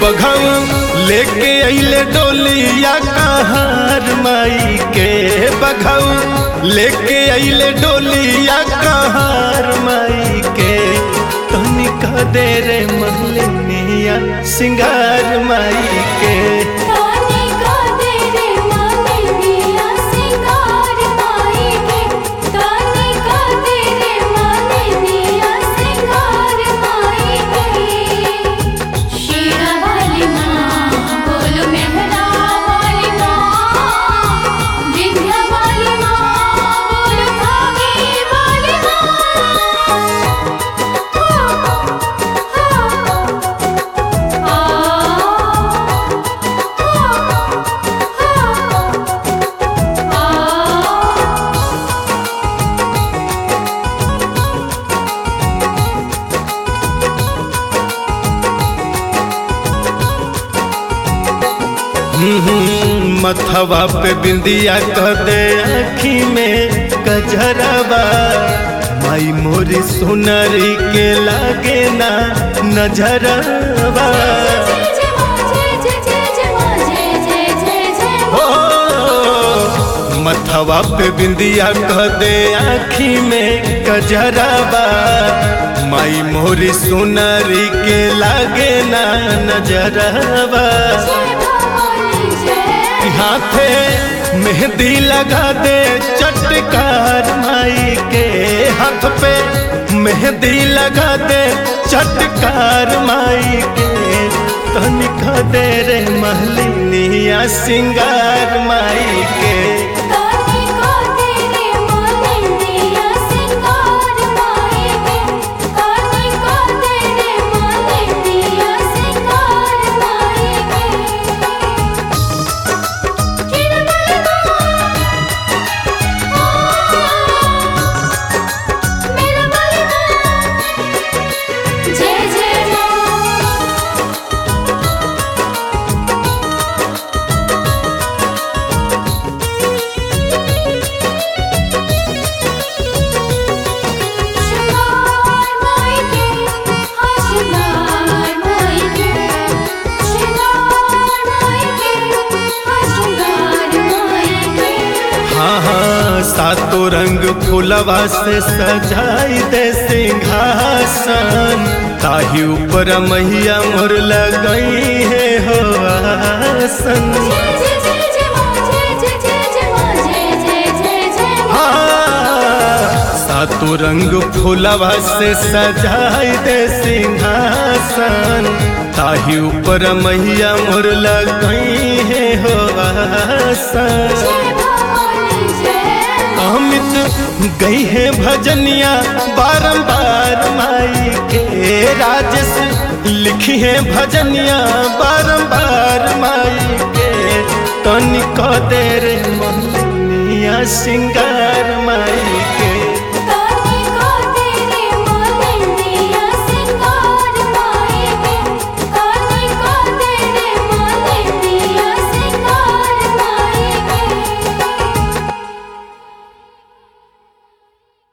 बघऊ लेके अइले डोलिया कहार माई के बघऊ लेके अइले डोलिया कहार माई के तनिका दे रे महलिनिया सिंगार माई के ताने का दे रे मांगलिया सिंगार माई के ताने का दे रे मांगलिया सिंगार माई के शीरा वाली माँ बोल मेहरा वाली माँ विंध्या वाली माँ बोल भागी वाली माँ हम्म, मथवा पे बिंदिया कह दे आखी में कजरवा माई मोरी सुनरी के लागे ना नजरवा जय जय माँ जय जय जय जय माँ जय जय जय जय ओ मथवा पे बिंदिया कह दे आखी में कजरवा माई मोरी सुनरी के लागे ना नजरवा जय भवानी जय हाथे मेहंदी लगा दे चटकार माई के हाथ पे मेहंदी लगा दे चटकार माई के तनिका दे रे महलिनिया सिंगार माई के ताने का दे रे मांगलिया सिंगार माई के ताने का दे रे मांगलिया सिंगार माई के शीरा वाली माँ मेरा वाली माँ जय जय माँ शिंगार माई के हाँ शिंगार माई के शिंगार माई के हाँ शिंगार माई के हाँ हाँ सातों रंग फूलवा से सजाई दे सिंहासन ताही ऊपर मैया मोर लगई है हो आसन जय जय जय जय माँ जय जय जय जय माँ जय जय जय जय माँ हाँ, सातों रंग फूलवा से सजाई दे सिंहासन ताही ऊपर मैया मोर लगई है हो आसन जय भवानी जय अमित गई है भजनिया बारंबार माई के राजस लिखी है भजनिया बारंबार माई के तनिक देर मोहनिया सिंगार माई